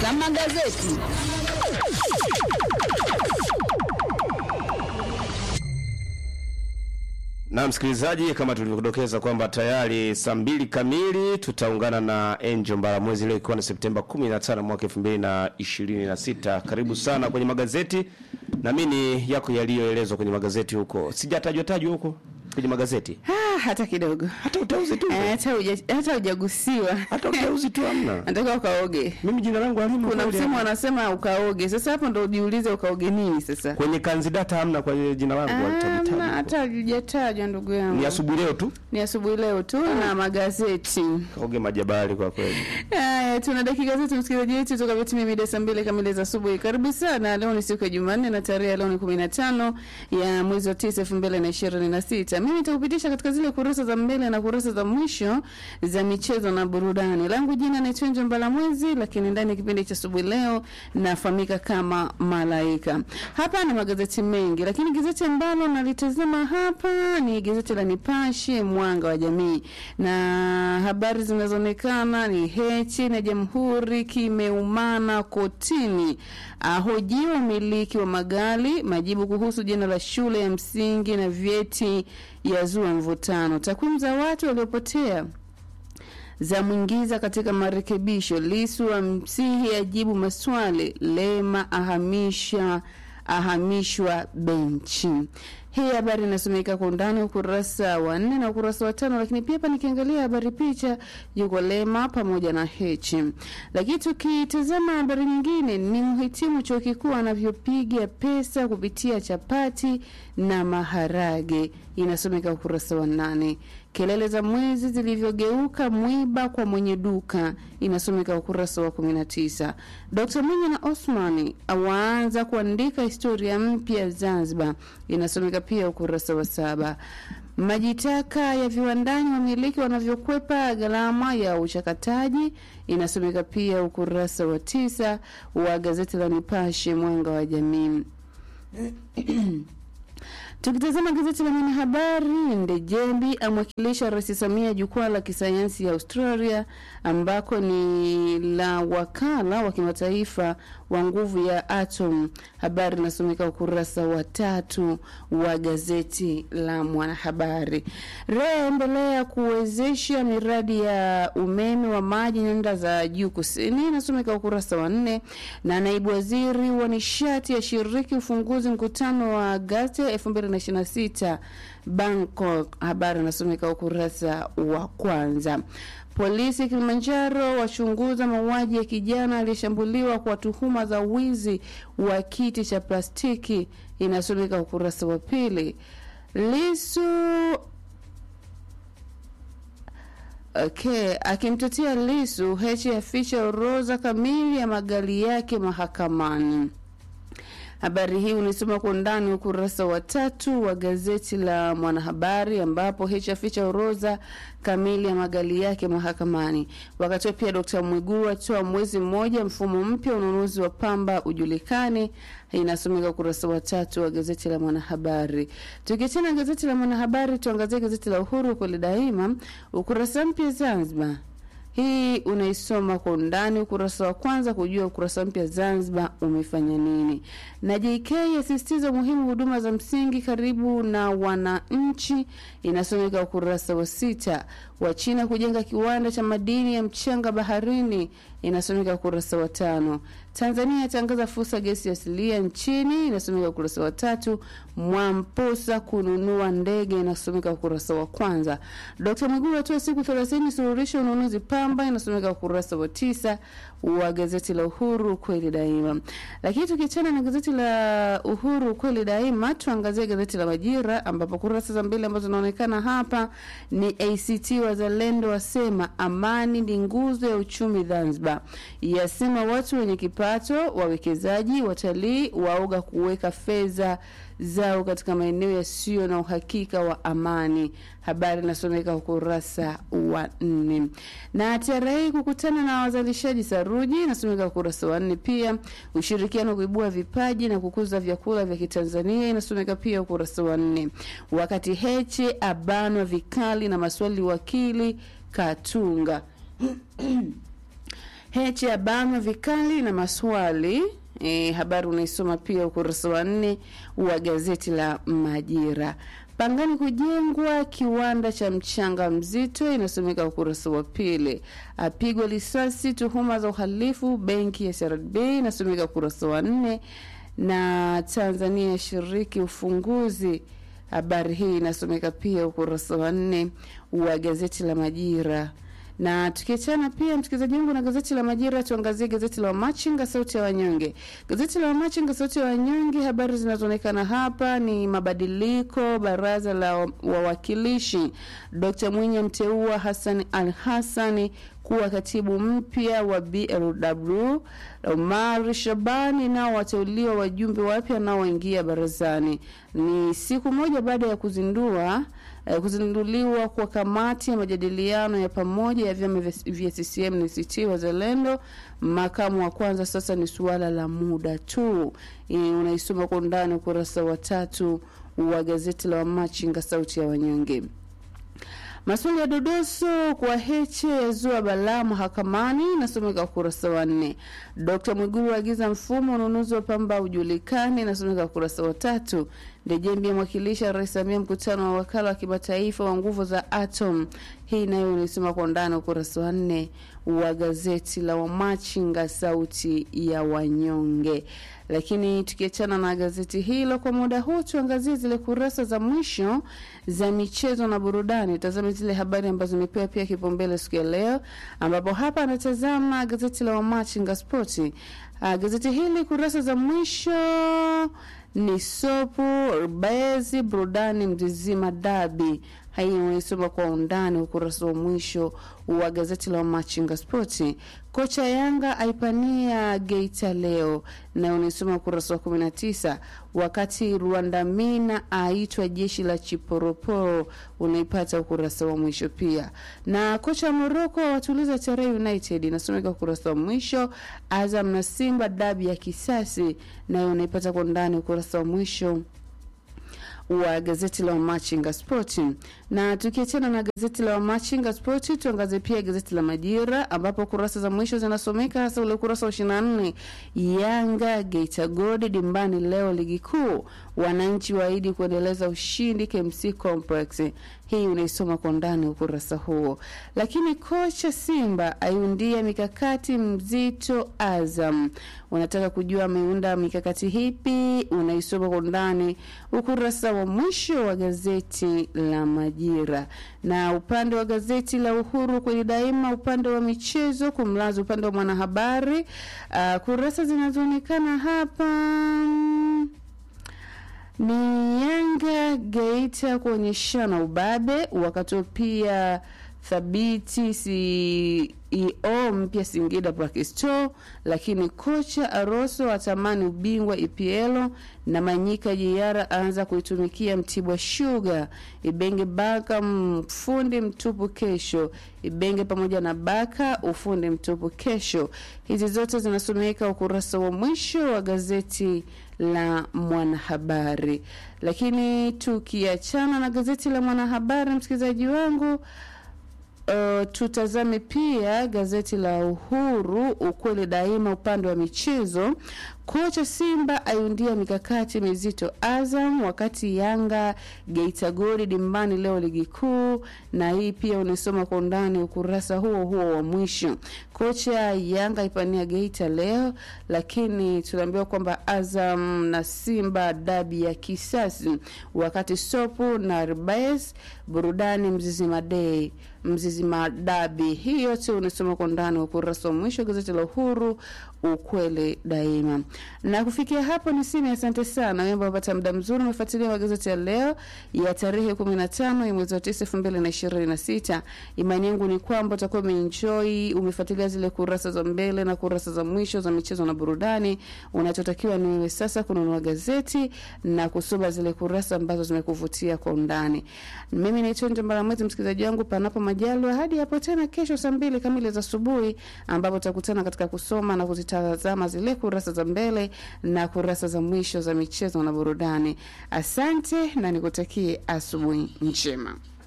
na magazeti. Na msikilizaji, kama tulivyodokeza kwamba tayari saa mbili kamili tutaungana na Angel Mbaramwezi leo ikiwa ni Septemba 15 mwaka 2026. Karibu sana kwenye magazeti na mimi yako yaliyoelezwa kwenye magazeti huko. Sijatajwa tajwa huko kwenye magazeti. Ah, hata kidogo Hata uteuzi tu. Eh, hata huja- hata hujagusiwa Hata uteuzi tu hamna. nataka ukaoge Mimi jina langu halimo kuna kweli msemo hapa. wanasema ukaoge sasa hapo ndo ujiulize ukaoge nini sasa Kwenye kanzidata hamna kwenye jina langu Ah, walitajwa. na hata hujatajwa ndugu yangu Ni asubuhi leo tu. ni asubuhi leo tu na magazeti Kaoge majabali kwa kweli. Haya, tuna dakika zetu msikilizaji wetu toka vitimia mida saa mbili kamili za asubuhi. Karibu sana. Leo ni siku ya Jumanne na tarehe ya leo ni kumi na tano ya mwezi wa tisa elfu mbili na ishirini na sita. Mimi nitakupitisha katika zile kurasa za mbele na kurasa za mwisho za michezo na burudani. Langu jina naitwa Njo Mbalamwezi, lakini ndani ya kipindi cha asubuhi leo nafahamika kama Malaika. Hapa ni magazeti mengi, lakini gazeti ambalo nalitazama hapa ni gazeti la Nipashe Mwanga wa Jamii, na habari zinazoonekana ni Hechi na Jamhuri kimeumana kotini, ahojiwa umiliki wa magari, majibu kuhusu jina la shule ya msingi na vyeti yazua mvutano, takwimu za watu waliopotea za mwingiza katika marekebisho. Lisu wa msihi ajibu maswali. Lema ahamisha ahamishwa benchi. Hii habari inasomeka kwa undani ukurasa wa nne na ukurasa wa tano, lakini pia hapa nikiangalia habari picha yuko Lema pamoja na Hechi. Lakini tukitazama habari nyingine ni mhitimu chuo kikuu anavyopiga pesa kupitia chapati na maharage, inasomeka ukurasa wa nane. Kelele za mwezi zilivyogeuka mwiba kwa mwenye duka inasomeka ukurasa wa 19. Dr. Mwinyi na Osmani awaanza kuandika historia mpya Zanzibar inasomeka pia ukurasa wa saba. Majitaka ya viwandani wamiliki wanavyokwepa gharama ya uchakataji inasomeka pia ukurasa wa tisa wa gazeti la Nipashe mwanga wa jamii. Tukitazama gazeti la Mwanahabari, Ndejembi amwakilisha Rais Samia jukwaa la kisayansi ya Australia, ambako ni la wakala wa kimataifa wa nguvu ya atom. Habari inasomeka ukurasa wa tatu wa gazeti la Mwanahabari. REA endelea kuwezesha miradi ya umeme wa maji nyanda za juu kusini, inasomeka ukurasa wa nne, na naibu waziri wa nishati ashiriki ufunguzi mkutano wa Agasti 2026 Bangkok. Habari inasomeka ukurasa wa kwanza. Polisi Kilimanjaro wachunguza mauaji ya kijana aliyeshambuliwa kwa tuhuma za wizi wa kiti cha plastiki, inasomeka ukurasa wa pili. Lisu Okay, akimtetea Lisu, Heche aficha orodha kamili ya magari yake mahakamani. Habari hii unisoma kwa undani ukurasa wa tatu wa gazeti la Mwanahabari, ambapo Heche aficha orodha kamili ya magari yake mahakamani. Wakati huo pia Dkt. Mwigulu atoa mwezi mmoja mfumo mpya ununuzi wa pamba ujulikane, inasomeka ukurasa wa tatu wa gazeti la Mwanahabari. Tukiachana gazeti la Mwanahabari, tuangazie gazeti la Uhuru kweli daima, ukurasa mpya Zanzibar hii unaisoma kwa undani ukurasa wa kwanza kujua ukurasa mpya Zanzibar umefanya nini. Na JK asisitiza umuhimu huduma za msingi karibu na wananchi, inasomeka ukurasa wa sita. Wa China kujenga kiwanda cha madini ya mchanga baharini, inasomeka ukurasa wa tano. Tanzania yatangaza fursa gesi asilia nchini, inasomeka ukurasa wa tatu. Mwamposa kununua ndege, inasomeka ukurasa wa kwanza. Dkt. Mwigulu atoa siku 30 suluhisho ununuzi pamba, inasomeka ukurasa wa tisa wa gazeti la Uhuru kweli daima. Lakini tukiachana na gazeti la Uhuru kweli daima, tuangazie gazeti la Majira ambapo kurasa za mbele ambazo zinaonekana hapa ni ACT Wazalendo wasema amani ni nguzo ya uchumi Zanzibar, yasema watu wenye kipato, wawekezaji, watalii waoga kuweka fedha zao katika maeneo yasiyo na uhakika wa amani. Habari inasomeka ukurasa wa nne. Na TRA kukutana na wazalishaji saruji inasomeka ukurasa wa nne. Pia ushirikiano kuibua vipaji na kukuza vyakula vya Kitanzania inasomeka pia ukurasa wa nne. Wakati Heche abanwa vikali na maswali wakili Katunga Heche ya banwa vikali na maswali E, habari unaisoma pia ukurasa wa nne wa gazeti la Majira. Pangani kujengwa kiwanda cha mchanga mzito, inasomeka ukurasa wa pili. Apigwa risasi tuhuma za uhalifu benki ya CRDB, inasomeka ukurasa wa nne. Na Tanzania yashiriki ufunguzi, habari hii inasomeka pia ukurasa wa nne wa gazeti la Majira na tukiachana pia msikilizaji wangu na gazeti la Majira, tuangazie gazeti la Wamachinga sauti ya wanyonge. Gazeti la Wamachinga sauti ya wanyonge, habari zinazoonekana hapa ni mabadiliko baraza la wawakilishi. Dr Mwinyi amteua Hassan Al Hassani kuwa katibu mpya wa BLW. Omar Shabani nao wateuliwa wajumbe wapya nao waingia barazani. Ni siku moja baada ya kuzindua eh, kuzinduliwa kwa kamati ya majadiliano ya pamoja ya vyama vya CCM na ACT Wazalendo. Makamu wa kwanza sasa ni suala la muda tu. E, unaisoma kwa undani ukurasa wa tatu wa gazeti la Wamachinga sauti ya wanyonge. Maswali ya dodoso kwa Heche yazua balaa mahakamani, nasomeka ukurasa wa nne. Dkt Mwigulu aagiza mfumo ununuzi wa pamba ujulikane, nasomeka ukurasa wa tatu. Ndejembi amwakilisha Rais Samia mkutano wa wakala wa kimataifa wa nguvu za atom. Hii nayo unaisoma kwa ndani ukurasa wa nne wa gazeti la Wamachinga sauti ya wanyonge. Lakini tukiachana na gazeti hilo kwa muda huu, tuangazie zile kurasa za mwisho za michezo na burudani. Tazame zile habari ambazo zimepewa pia kipaumbele siku ya leo, ambapo hapa anatazama gazeti la Wamachinga Spoti. Uh, gazeti hili kurasa za mwisho ni sopu bezi burudani mzizima dabi hii unaisoma kwa undani ukurasa wa mwisho wa gazeti la Machinga Spoti. Kocha Yanga aipania Geita leo na unaisoma ukurasa wa 19, wakati Rwanda Mina aitwa jeshi la Chiporoporo unaipata ukurasa wa mwisho pia. Na kocha Morocco watuliza Tarehe United inasomeka ukurasa wa mwisho. Azam na Simba dabi ya kisasi nayo unaipata kwa ndani ukurasa wa mwisho wa gazeti la Wamachinga Spoti. Na tukiachana na gazeti la Wamachinga Spoti, tuangazie pia gazeti la Majira ambapo kurasa za mwisho zinasomeka hasa ule ukurasa wa 24, Yanga Geita Gold dimbani leo ligi kuu, wananchi waahidi kuendeleza ushindi KMC Complex. Hii unaisoma kwa ndani ukurasa huo. Lakini kocha Simba aiundia mikakati mzito Azam. Unataka kujua ameunda mikakati hipi? Unaisoma kwa ndani ukurasa wa mwisho wa gazeti la Majira. Na upande wa gazeti la Uhuru kweli daima, upande wa michezo kumlaza upande wa mwanahabari, uh, kurasa zinazoonekana hapa ni Yanga Geita kuonyeshana ubabe, wakati pia thabiti CEO mpya Singida Blackstone, lakini kocha Aroso atamani ubingwa EPL na Manyika Jiara aanza kuitumikia Mtibwa Sugar. Ibenge Baka mfundi mtupu kesho. Ibenge pamoja na Baka ufundi mtupu kesho. Hizi zote zinasomeka ukurasa wa mwisho wa gazeti la Mwanahabari. Lakini tukiachana na gazeti la Mwanahabari, msikilizaji wangu Uh, tutazame pia gazeti la Uhuru ukweli daima, upande wa michezo. Kocha Simba aiundia mikakati mizito Azam, wakati Yanga Geita Goli dimbani leo ligi kuu, na hii pia unasoma kwa undani ukurasa huo huo wa mwisho. Kocha Yanga ipania Geita leo, lakini tunaambiwa kwamba Azam na Simba dabi ya kisasi, wakati Sopu na Rbes burudani Mzizima Day Mzizima dabi. Hii yote unasoma kwa ndani ukurasa wa mwisho gazeti la Uhuru ukweli daima. Na kufikia hapo niseme asante sana wewe ambao umepata muda mzuri umefuatilia magazeti ya leo ya tarehe 15 ya mwezi wa 9 2026. Imani yangu ni kwamba utakuwa umeenjoy, umefuatilia zile kurasa za mbele na kurasa za mwisho za michezo na burudani. Unachotakiwa ni wewe sasa kununua gazeti na kusoma zile kurasa ambazo zimekuvutia kwa undani. Mimi naitwa Njambala Mwezi, msikilizaji wangu, panapo majaliwa, hadi hapo tena kesho saa mbili kamili za asubuhi, ambapo tutakutana katika kusoma na kuzitazama zile kurasa za mbele na kurasa za mwisho za michezo na burudani. Asante na nikutakie asubuhi njema.